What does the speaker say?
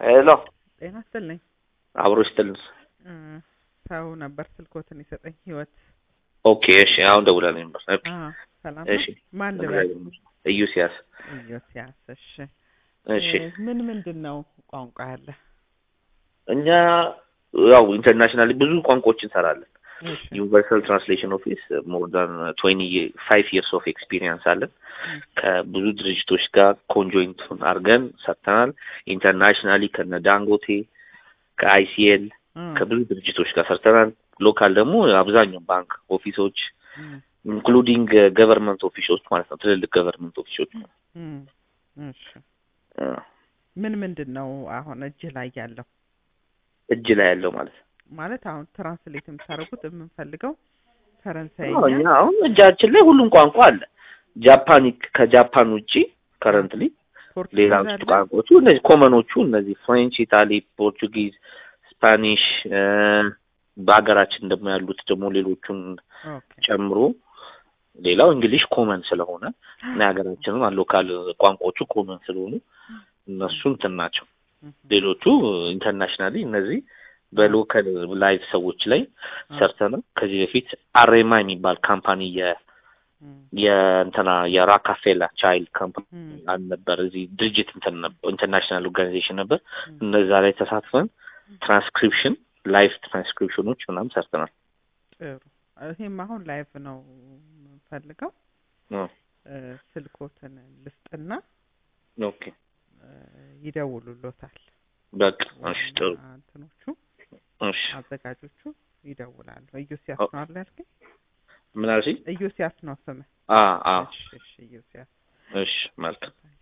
ሄሎ ጤና ይስጥልኝ። አብሮ ይስጥልን። እ ሰው ነበር ስልኮትን የሰጠኝ ህይወት። ኦኬ እሺ፣ አሁን ደውላለኝ ነበር። ኦኬ አዎ ሰላም እሺ፣ ነው። ማን ልበል? ኢዩሲያስ። ኢዮስያስ። እሺ እሺ፣ እ ምን ምንድን ነው ቋንቋ ያለ? እኛ ያው ኢንተርናሽናል ብዙ ቋንቋዎች እንሰራለን። እሺ ዩኒቨርሳል ትራንስሌሽን ኦፊስ ሞር ዳን ትዌንቲ ፋይቭ ይርስ ኦፍ ኤክስፒሪየንስ አለን። ከብዙ ድርጅቶች ጋር ኮንጆይንት አድርገን ሰርተናል። ኢንተርናሽናሊ ከነ ዳንጎቴ ከአይሲኤል እ ከብዙ ድርጅቶች ጋር ሰርተናል። ሎካል ደግሞ አብዛኛው ባንክ ኦፊሶች እ ኢንክሉዲንግ ገቨርንመንት ኦፊሶች ማለት ነው። ትልልቅ ገቨርንመንት ኦፊሶች እ እሺ እ ምን ምንድን ነው አሁን እጅ ላይ ያለው? እጅ ላይ ያለው ማለት ነው። ማለት አሁን ትራንስሌት የምታደርጉት የምንፈልገው አዎ፣ ፈረንሳይኛ እኛ አሁን እጃችን ላይ ሁሉም ቋንቋ አለ። ጃፓኒክ ከጃፓን ውጪ ከረንትሊ ሌላ ፖርቱጊዝ አለ? ቋንቋዎቹ እነዚህ ኮመኖቹ እነዚህ ፍሬንች፣ ኢታሊ፣ ፖርቱጊዝ፣ ስፓኒሽ እ በሀገራችን ደግሞ ያሉት ደግሞ ሌሎቹን ኦኬ ጨምሮ ሌላው እንግሊሽ ኮመን ስለሆነ እና የሀገራችንም ሎካል ቋንቋዎቹ ኮመን ስለሆኑ እነሱ እንትን ናቸው። እህ ሌሎቹ ኢንተርናሽናሊ እነዚህ በሎካል ላይቭ ሰዎች ላይ ሰርተናል። ከዚህ በፊት አሬማ የሚባል ካምፓኒ የ እ የእንትና የራካፌላ ቻይልድ ካምፓኒ እ አንድ ነበር። እዚህ ድርጅት እንትን ነበር ኢንተርናሽናል ኦርጋናይዜሽን ነበር። እ እነዛ ላይ ተሳትፈን ትራንስክሪፕሽን ላይቭ ትራንስክሪፕሽኖች ምናምን ሰርተናል። ጥሩ ይሄም አሁን ላይቭ ነው የምፈልገው። እ እ ስልኮትን ልስጥና ኦኬ እ ይደውሉሎታል። በቃ እሺ፣ ጥሩ ዋና እንትኖቹ እሺ። አዘጋጆቹ ይደውላሉ። ኢዮስያስ ኦ- ነው አይደል ያልከኝ? ምን አልሽኝ? ኢዮስያስ ነው ስምህ? አ አ እሺ እሺ ኢዮስያስ እሺ መልካም